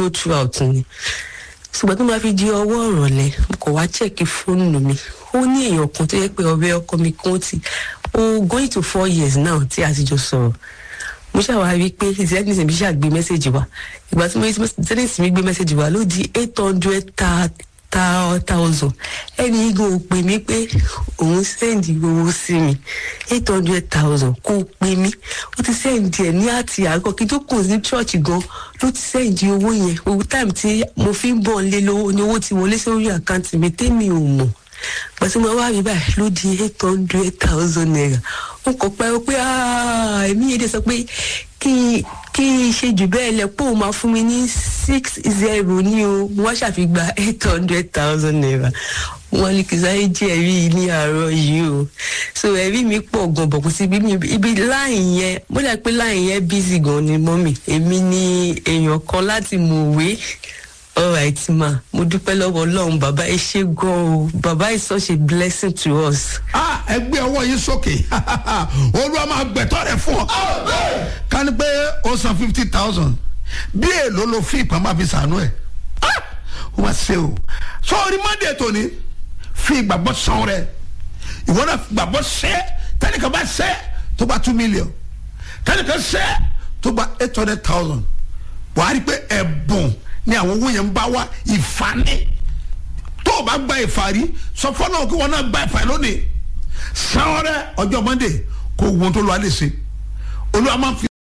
go throughout ni ṣùgbọ́n tó máa fi di ọwọ́ ìrọ̀lẹ́ mo kàn wá chẹ́ẹ̀kì fóònù mi ó ní èèyàn kan tó yẹ pé ọ̀rẹ́ ọkọ mi kan ti ó going to four years now tí a ti jọ sọ̀rọ̀ mo ṣàwá rí i pé zenith mi ṣàgbé mẹ́sẹ̀gì wa ìgbà tí zenith mi gbé mẹ́sẹ̀gì wa ló di eight hundred thousand ẹni igun ò pè mí pé òun sẹ́ǹdì owó sí mi eight hundred thousand kò pè mí ó ti sẹ́ǹdì ẹ̀ ní àti àárọ̀ kí tó kù ní chọ́ọ̀chì gan ló ti sẹ́ǹdì owó yẹn owó táìmù tí mo fi ń bọ̀ lé lówó ni owó ti wọlé sórí àkáǹtì mi tẹ́mi ò mọ̀ pàṣẹ mo wá rí báyìí ló di eight hundred thousand naira n kò pẹ́ pé èmi yẹn dẹ̀ sọ pé kí kí n ṣe jù bẹ́ẹ̀ lẹ pé òun máa fún mi ní six zero ní o mo wá ṣàfihàn eight hundred thousand naira wọn ní kì í sáré jẹ́ ẹ̀rí ní àárọ̀ yìí o so ẹ̀rí mi pọ̀ gan bọ̀ kò sí ibi ibi láì yẹn mo dà pé láì yẹn busy gan ni mọ́mì èmi ni èèyàn kan láti mọ̀wé alright ma mo dúpẹ́ lọ́wọ́ ọlọ́run bàbá ẹ ṣe gan o bàbá is such a blessing to us. ah ẹgbẹ́ ọwọ́ yín sókè olúwa máa gbẹ̀tọ́ rẹ̀ fún ọ. ká ní pé ó san fifty thousand bí èlò ló fi ìpamọ́ fi sànú ẹ̀ ó máa ṣe o sọ́ọ́rí mọ́ndé tòní fi ìgbàgbọ́ san rẹ̀ ìwọ náà fi ìgbàgbọ́ ṣẹ́ tẹ́nìkan bá ṣẹ́ tó bá two million tẹ́nìkan ṣẹ́ tó bá eight hundred thousand wàá rí pé ẹ̀bùn ni àwọn owó yẹn ń bá wá ìfani tó o bá gba ìfàrí sọ fọlọ́ kí wọn náà gba ìfàrí lónìí san rẹ ọjọ́ mọ́ndé kó wọn tó lọ alẹ́ ṣe olúwa máa fi.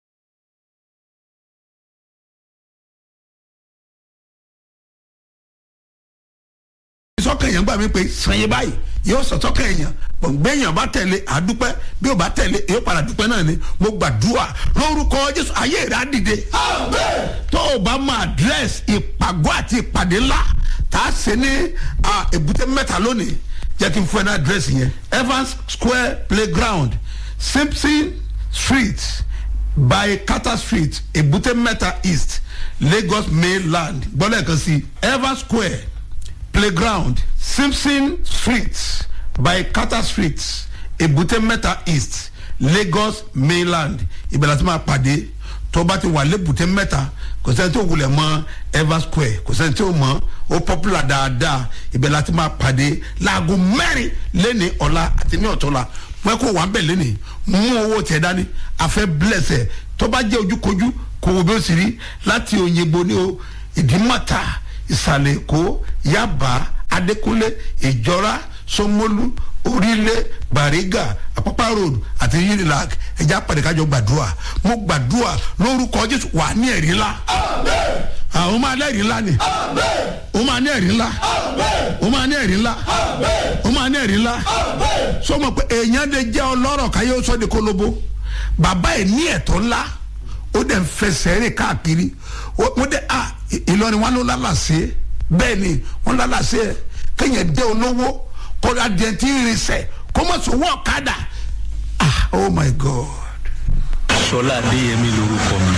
sọ́kàn èèyàn gbà mí pé sanye báyìí yóò sọ sọ́kàn èèyàn gbẹ̀yìn bá tẹ̀lé àdúpẹ́ bí o bá tẹ̀lé yóò padà dúpẹ́ náà ni mo gbàdúrà lórúkọ jésù ayé rẹ̀ á dìde. tó o bá mọ àdírẹ́sì ìpàgọ́ àti ìpàdé ńlá tá a ṣe ní èbúté mẹ́ta lónìí jẹ́ kí n fún ẹ ní àdírẹ́sì yẹn evans square playground simpson street by carter street èbúté mẹ́ta east lagos mainland gbọ́dọ̀ kan sí evans square playground simpson street by carter street ebute mẹ́ta east lagos mainland ìbẹ̀rẹ̀ tí máa pàdé tó bá ti wà lébùté mẹ́ta kò sẹ́ni tó wulẹ̀ mọ́ ever square kò sẹ́ni tó mọ́ ó popular dáadáa ìbẹ̀rẹ̀ tí máa pàdé láago mẹ́rin lẹ́ni ọ̀la àti ní ọ̀tọ́la wọ́n kó wà ń bẹ̀ lẹ́ni mú owó tẹ̀ dání àfẹ́ blẹ̀sẹ̀ tó bá jẹ́ ojúkojú kò wò bí ó sì rí láti òyìnbó ní o ìdímọ̀ta ìsàlẹ̀ èkó yaba adékúnlé ìjọra sọmọlú orílẹ̀ bàrígà àpápá road àti unilag ẹja pàdékájọ gbàdúrà mo gbàdúrà lórúkọ jésù wà ní ẹ̀rí ńlá àwọn máa ní ẹ̀rí ńlá ni ó máa ní ẹ̀rí ńlá ó máa ní ẹ̀rí ńlá ó máa ní ẹ̀rí ńlá sọmọ pé èèyàn lè jẹ́ ọlọ́rọ̀ káyé ó sọ de kólóbó bàbá ẹ̀ ní ẹ̀tọ́ ńlá ó dẹ̀ ń fẹsẹ̀ rìn káàkiri wọ́n dẹ̀ ah ìlọrin wọn ló lálàsẹ́ bẹ́ẹ̀ ni wọ́n lálàsẹ́ kéèyàn dé olówó kó adìẹ tí ń rinsẹ̀ kó mọ̀ sọ wọ́n ọ̀kadà ah oh my god. sọlá adéyẹmí lorúkọ mi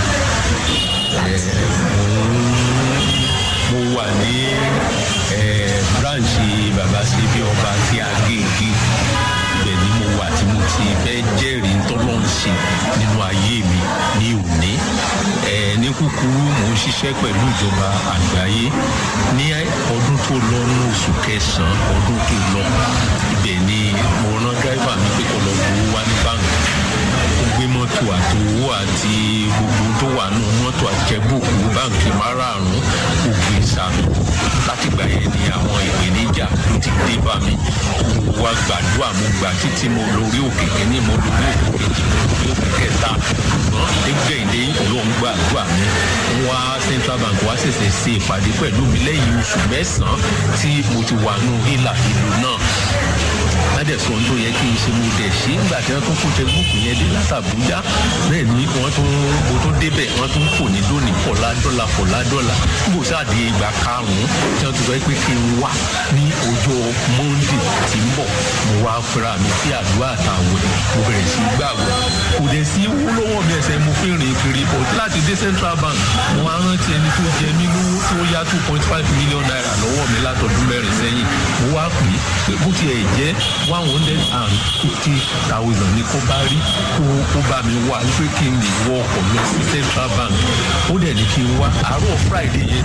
mo wà ní branch baba sebi ọba tí a gé igi ibẹ̀ ni mo wà tí mo ti fẹ́ jẹ́rìí tọ́lọ́run ṣe nínú ayé mi ní òní ní kúkúrú mò ń ṣiṣẹ́ pẹ̀lú ìjọba àgbáyé ní ọdún tó lọ ní oṣù kẹsàn-án ọdún tó lọ ibẹ̀ ni mo rán dráìvà mi pé kó lọ gbowó wá ní báńkì ó gbé mọ́tò àtòwó àti gbogbo tó wà nù mọ́tò àjẹbùkù báńkì márààrún ó gbé sàmì látìgbà yẹn ni àwọn ìpèníjà ló ti dé bá mi mo wá gbàdúrà mo gbà títí mo lórí òkè kínní mo lórí òkè kejì mo lórí òkè kẹta nígbẹ̀yìndé ló ń gbàdúrà mi wá central bank wá ṣẹ̀ṣẹ̀ ṣe ìpàdé pẹ̀lú mi lẹ́yìn oṣù mẹ́sàn-án tí mo ti wà nù hílà ìlú náà ládẹ̀sọ tó yẹ kí n ṣe mo dẹ̀ ṣe nígbà tí wọ́n tún kó tẹ́gbùkù yẹn dé látàbújá bẹ́ẹ̀ ni wọ́n tún mo tún débẹ̀ wọ́n tún kò ní lónìí pọ̀lá dọ́là pọ̀lá dọ́là níbo sáàdì ìgbà karùn-ún tí wọ́n ti sọ pé kí n wá ní ọjọ́ monday tí ń bọ̀ mo wá fúnra mi sí àdúrà àtàwẹ̀ mo bẹ̀rẹ̀ sí gbàgbọ́ kò dẹ̀ sí owó lọ́wọ́ mi ẹsẹ̀ mo fi rìn kiri bọ̀ láti dé central bank mo wá rántí ẹni tó jẹ mí lówó tí ó yá two point five million naira lọ́wọ́ mi látọdún mẹ́rin sẹ́yìn mo wá pè é bó tiẹ̀ jẹ́ one hundred and fifty thousand ní kó bá rí kó kó bá mi wá pé kí n lè wọ ọkọ̀ lọ sí central bank ó dẹ̀ ní kí n wá àárọ̀ friday yẹn